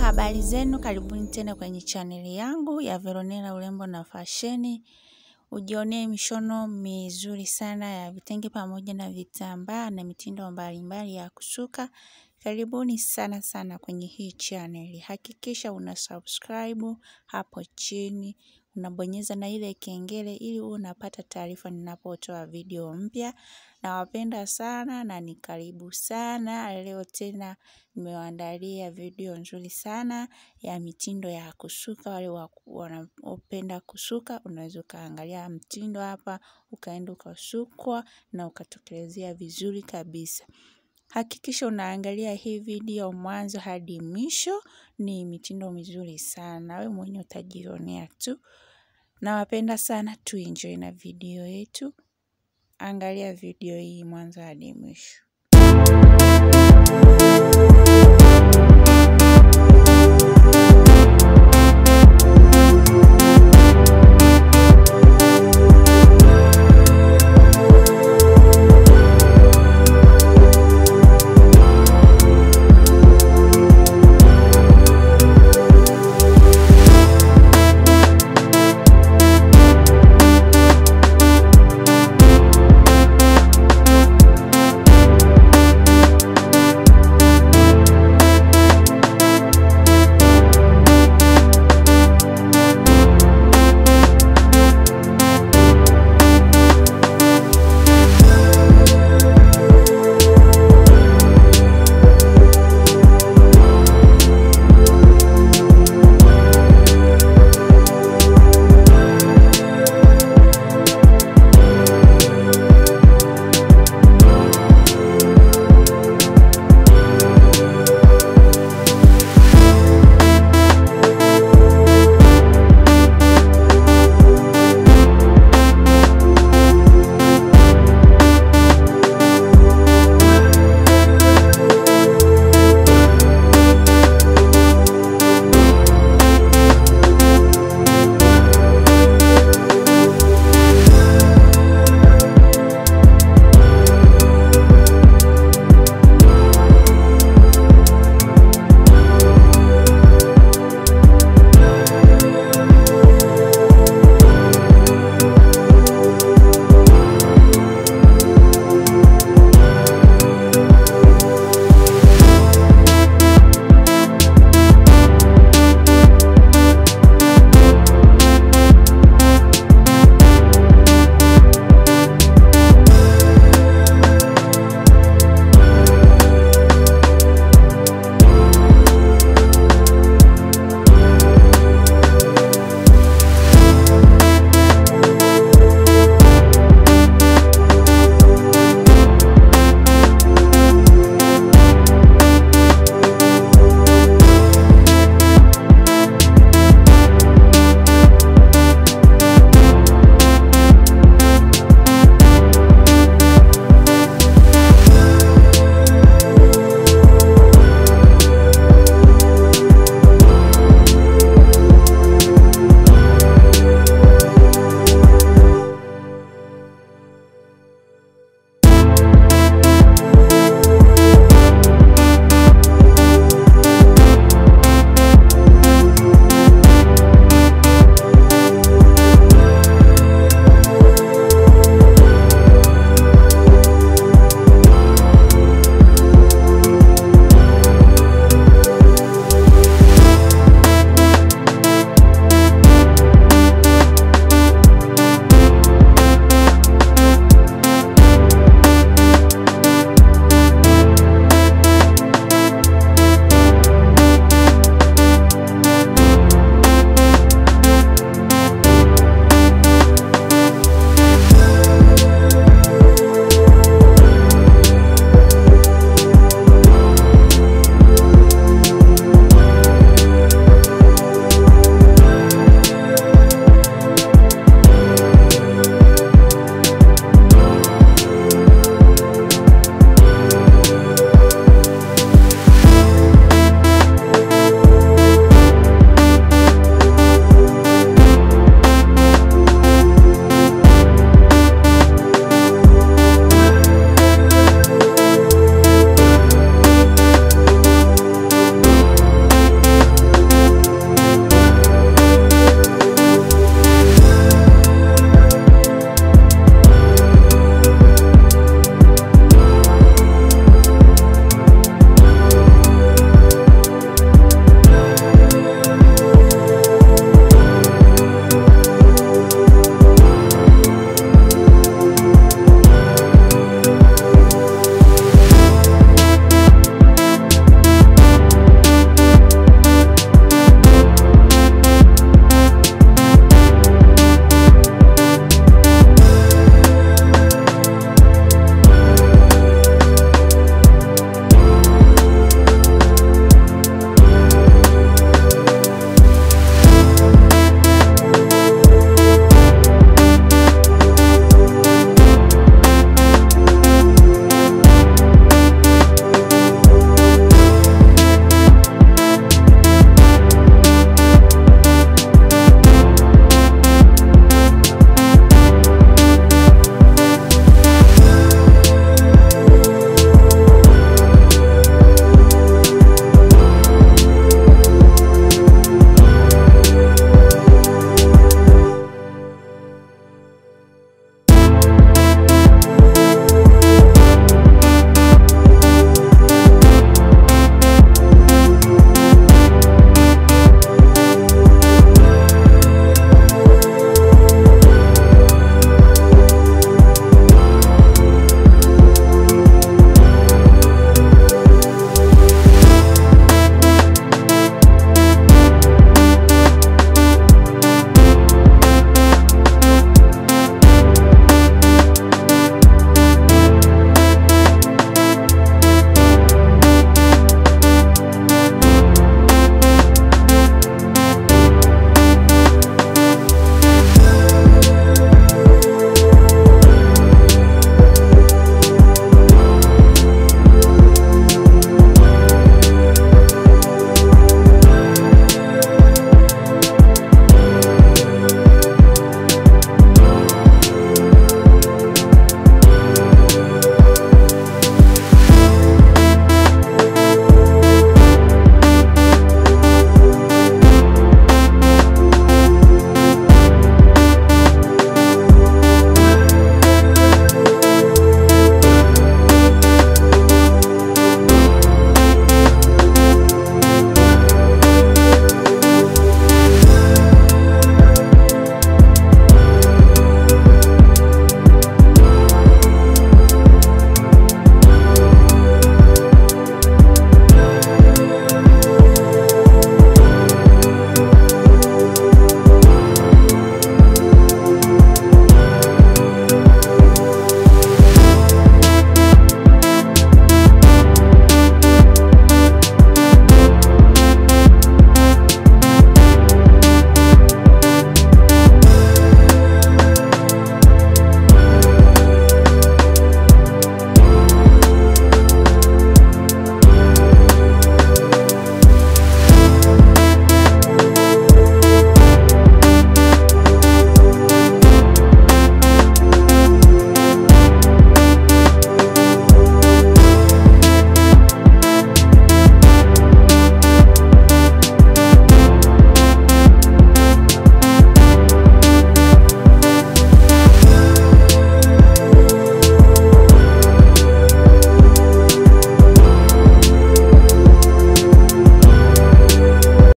habari zenu, karibuni tena kwenye chaneli yangu ya Veronella urembo na fasheni. Ujionee mishono mizuri sana ya vitenge pamoja na vitambaa na mitindo mbalimbali ya kusuka. Karibuni sana sana kwenye hii chaneli. Hakikisha una subscribe hapo chini, unabonyeza na ile kengele ili unapata taarifa ninapotoa video mpya. Nawapenda sana na ni karibu sana. Leo tena nimewaandalia video nzuri sana ya mitindo ya kusuka. Wale wanaopenda kusuka, unaweza ukaangalia mtindo hapa, ukaenda ukasukwa na ukatokelezea vizuri kabisa. Hakikisha unaangalia hii video mwanzo hadi mwisho, ni mitindo mizuri sana. Wewe mwenyewe utajionea tu. Nawapenda sana, tuenjoy na video yetu. Angalia video hii mwanzo hadi mwisho.